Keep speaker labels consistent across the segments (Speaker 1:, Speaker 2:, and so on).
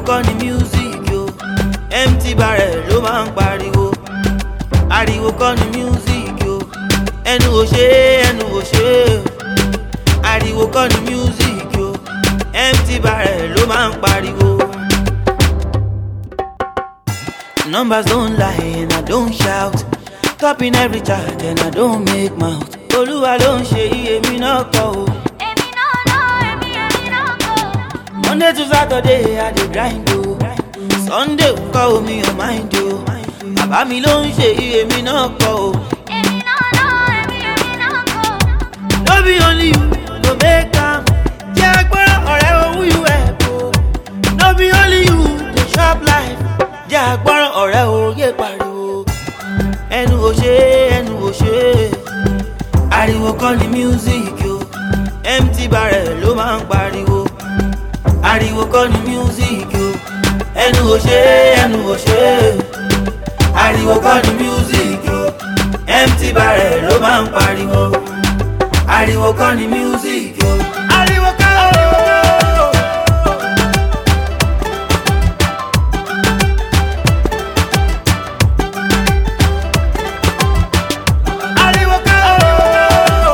Speaker 1: kọ́ ni music o empty barrel ló máa ń pariwo ariwo kọ́ ni music o ẹnu ò ṣe é ẹnu ò ṣe é ariwo kọ́ ni music o empty barrel ló máa ń pariwo. Numbers don't lie and I don't shout. Topping every chart and I don't make mouth. Olúwa ló ń ṣe iye mi náà kọ o.
Speaker 2: Èmi náà náà, èmi èmi náà kọ́.
Speaker 1: Monday to Saturday I dey grind o. Sunday kọ́ omi ò mind o. Bàbá mi ló ń ṣe iye mi náà kọ o.
Speaker 2: Èmi náà náà, èmi èmi náà kọ́.
Speaker 1: No be only you go make am. Jẹ́ agbọ́rọ̀ ọ̀rẹ́ owó you help o. No be only you dey chop life. Jẹ́ agbọ́rọ̀ ọ̀rẹ́ òye pariwo. Ẹnu ò ṣe é, ẹnu ò ṣe é. Ariwo kọ́ ni music o. Empty barrel ló máa ń pariwo. Ariwo kọ́ ni music o. Ẹnu ò ṣe é, ẹnu ò ṣe é. Ariwo kọ́ ni music o. Empty barrel ló máa ń pariwo ariwo kọ́ ni music o. ariwo kọ́ o. ariwo kọ́ o.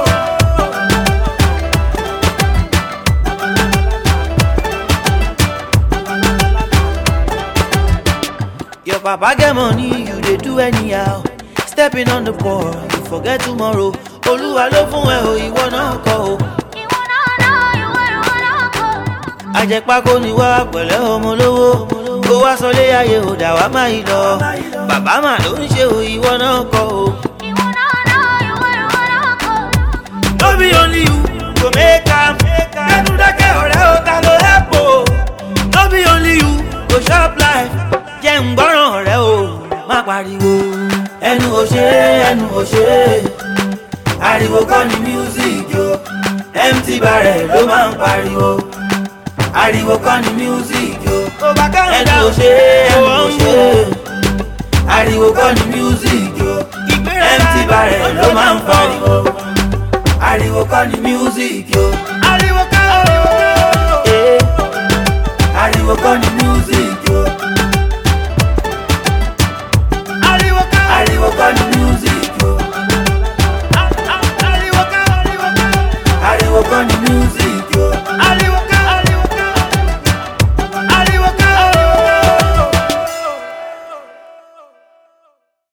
Speaker 1: Your papa get money, you dey do anyhow. Stepping on the ball, you forget tomorrow. Olúwa ló fún ẹ o, ìwọ náà kọ́ o.
Speaker 2: Ìwọ náà náà, ìwọ ìwọ náà kọ́.
Speaker 1: Àjẹpákó ni wá pẹ̀lẹ́ ọmọ lówó. Kó wá sọlé ayé ò dà wá máa yí lọ. Bàbá mà ló ń ṣe o, ìwọ náà kọ́ o.
Speaker 2: Ìwọ náà náà, ìwọ ìwọ náà kọ́.
Speaker 1: No be only you go make am. Kẹ́nu dákẹ́ ọ̀rẹ́ o, ta ló help o? No be only you go chop life. Jẹ́ ń gbọ́ràn ọ̀rẹ́ o, má pariwo. Ẹnu ò ṣe é, ẹnu ò ṣe é. Ariwo kọ́ ni music o. Empty barrel ló máa ń pariwo. Ariwo kọ́ ni music o. Ẹnu ò ṣe é, ẹnu ò ṣe é. Ariwo kọ́ ni music o. Empty barrel ló máa ń pariwo ariwo kọ́ ni music yo. ariwo kọ́ o. ariwo kọ́ ni music yo. ariwo kọ́ ariwo kọ́ ni music yo. ariwo kọ́ ariwo kọ́ ariwo kọ́ ni music.